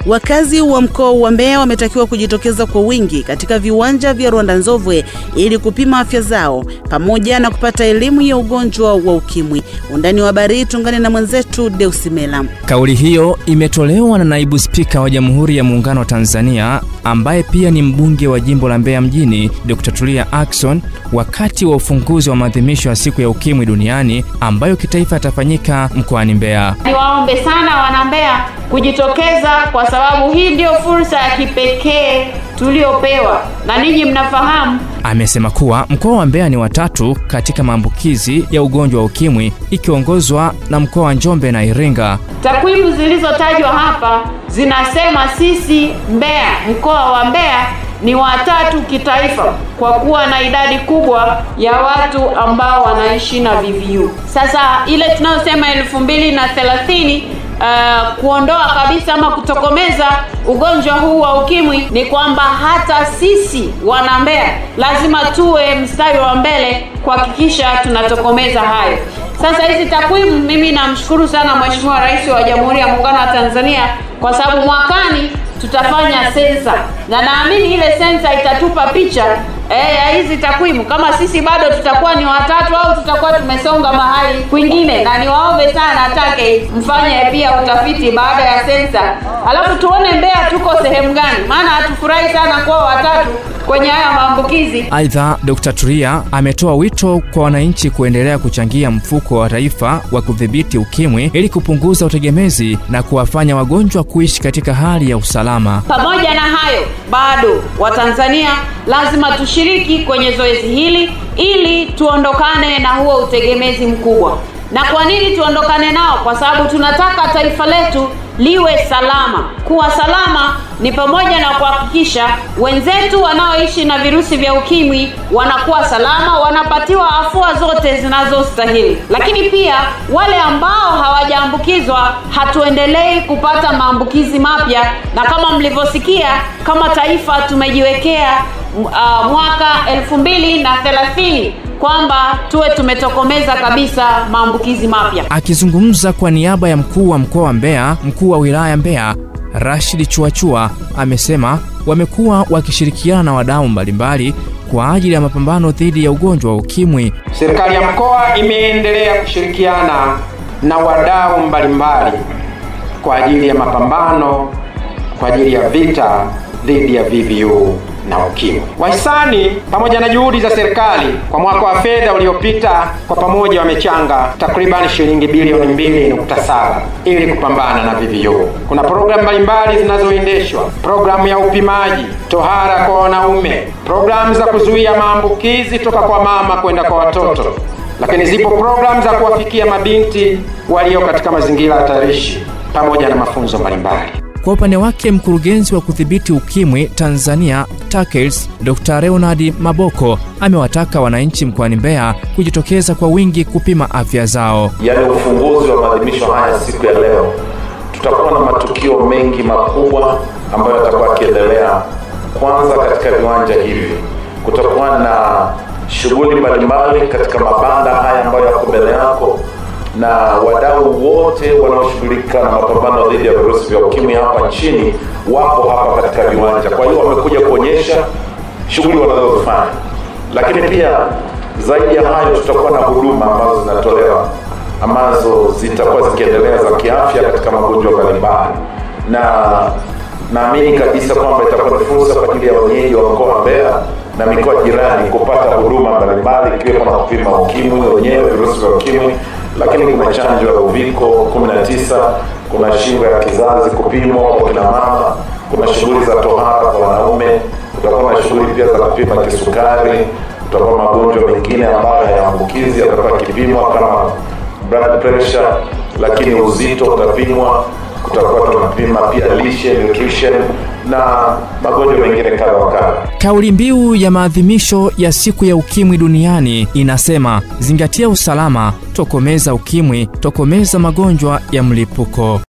Wakazi wa mkoa wa Mbeya wametakiwa kujitokeza kwa wingi katika viwanja vya Rwanda Nzovwe ili kupima afya zao pamoja na kupata elimu ya ugonjwa wa ukimwi. Undani wa habari tungane na mwenzetu Deusimela. Kauli hiyo imetolewa na naibu spika wa Jamhuri ya Muungano wa Tanzania ambaye pia ni mbunge wa jimbo la Mbeya mjini, Dr. Tulia Ackson wakati wa ufunguzi wa maadhimisho ya siku ya ukimwi duniani ambayo kitaifa yatafanyika mkoani Mbeya. Niwaombe sana wana Mbeya kujitokeza kwa sababu hii ndio fursa ya kipekee tuliopewa, na ninyi mnafahamu. Amesema kuwa mkoa wa Mbeya ni watatu katika maambukizi ya ugonjwa wa ukimwi ikiongozwa na mkoa wa Njombe na Iringa. Takwimu zilizotajwa hapa zinasema sisi Mbeya, mkoa wa Mbeya ni watatu kitaifa kwa kuwa na idadi kubwa ya watu ambao wanaishi na VVU. Sasa ile tunayosema elfu mbili na thelathini uh, kuondoa kabisa ama kutokomeza ugonjwa huu wa ukimwi ni kwamba hata sisi wana Mbeya lazima tuwe mstari wa mbele kuhakikisha tunatokomeza hayo. Sasa hizi takwimu, mimi namshukuru sana Mheshimiwa Rais wa Jamhuri ya Muungano wa Tanzania kwa sababu mwakani tutafanya sensa na naamini ile sensa itatupa picha eh, ya hizi takwimu, kama sisi bado tutakuwa ni watatu au tutakuwa tumesonga mahali kwingine. Na niwaombe sana atake mfanye pia utafiti baada ya sensa, alafu tuone Mbeya tuko sehemu gani, maana hatufurahi sana kuwa watatu kwenye haya maambukizi. Aidha, Dr. Tulia ametoa wito kwa wananchi kuendelea kuchangia mfuko wa taifa wa kudhibiti ukimwi ili kupunguza utegemezi na kuwafanya wagonjwa kuishi katika hali ya usalama. Pamoja na hayo, bado Watanzania lazima tushiriki kwenye zoezi hili ili tuondokane na huo utegemezi mkubwa. Na kwa nini tuondokane nao? Kwa sababu tunataka taifa letu liwe salama. Kuwa salama ni pamoja na kuhakikisha wenzetu wanaoishi na virusi vya ukimwi wanakuwa salama, wanapatiwa afua zote zinazostahili, lakini pia wale ambao hawajaambukizwa hatuendelei kupata maambukizi mapya, na kama mlivyosikia, kama taifa tumejiwekea uh, mwaka elfu mbili na thelathini kwamba tuwe tumetokomeza kabisa maambukizi mapya. Akizungumza kwa niaba ya mkuu wa mkoa wa Mbeya, mkuu wa wilaya Mbeya Rashid Chuachua amesema wamekuwa wakishirikiana na wadau mbalimbali kwa ajili ya mapambano dhidi ya ugonjwa wa ukimwi. Serikali ya mkoa imeendelea kushirikiana na wadau mbalimbali kwa ajili ya mapambano kwa ajili ya vita dhidi ya VVU na ukimwi. Wahisani pamoja na juhudi za serikali kwa mwaka wa fedha uliopita kwa pamoja wamechanga takriban shilingi bilioni 2.7 ili kupambana na VVU. Kuna programu mbalimbali zinazoendeshwa, programu ya upimaji tohara kwa wanaume, programu za kuzuia maambukizi toka kwa mama kwenda kwa watoto, lakini zipo programu za kuwafikia mabinti walio katika mazingira hatarishi pamoja na mafunzo mbalimbali. Kwa upande wake mkurugenzi wa kudhibiti ukimwi Tanzania TACAIDS Dr. Leonard Maboko amewataka wananchi mkoani Mbeya kujitokeza kwa wingi kupima afya zao. Yaani ufunguzi wa maadhimisho haya siku ya leo, tutakuwa na matukio mengi makubwa ambayo yatakuwa yakiendelea. Kwanza katika viwanja hivi kutakuwa na shughuli mbalimbali katika mabanda haya ambayo yako mbele yako na wadau wote wanaoshughulika na mapambano dhidi ya virusi vya ukimwi hapa nchini wapo hapa katika viwanja. Kwa hiyo wamekuja kuonyesha shughuli wanazozifanya, lakini pia zaidi ya hayo, tutakuwa na huduma ambazo zinatolewa ambazo zitakuwa zikiendelea za kiafya katika magonjwa mbalimbali, na naamini kabisa kwamba itakuwa ni fursa kwa ajili ya wenyeji wa mkoa wa Mbeya na mikoa jirani kupata huduma mbalimbali ikiwemo na kupima ukimwi wenyewe, virusi vya ukimwi lakini kuna chanjo ya uviko 19, kuna shingo ya kizazi kupimwa kwa kina mama, kuna shughuli za tohara kwa wanaume, kutakuwa na shughuli pia za kupima kisukari, kutakuwa magonjwa mengine ambayo hayaambukizi yatakuwa yakipimwa kama blood pressure, lakini uzito utapimwa, kutakuwa tunapima pia lishe nutrition na magonjwa mengine kadha wa kadha. Kauli mbiu ya maadhimisho ya siku ya ukimwi duniani inasema zingatia usalama, tokomeza ukimwi, tokomeza magonjwa ya mlipuko.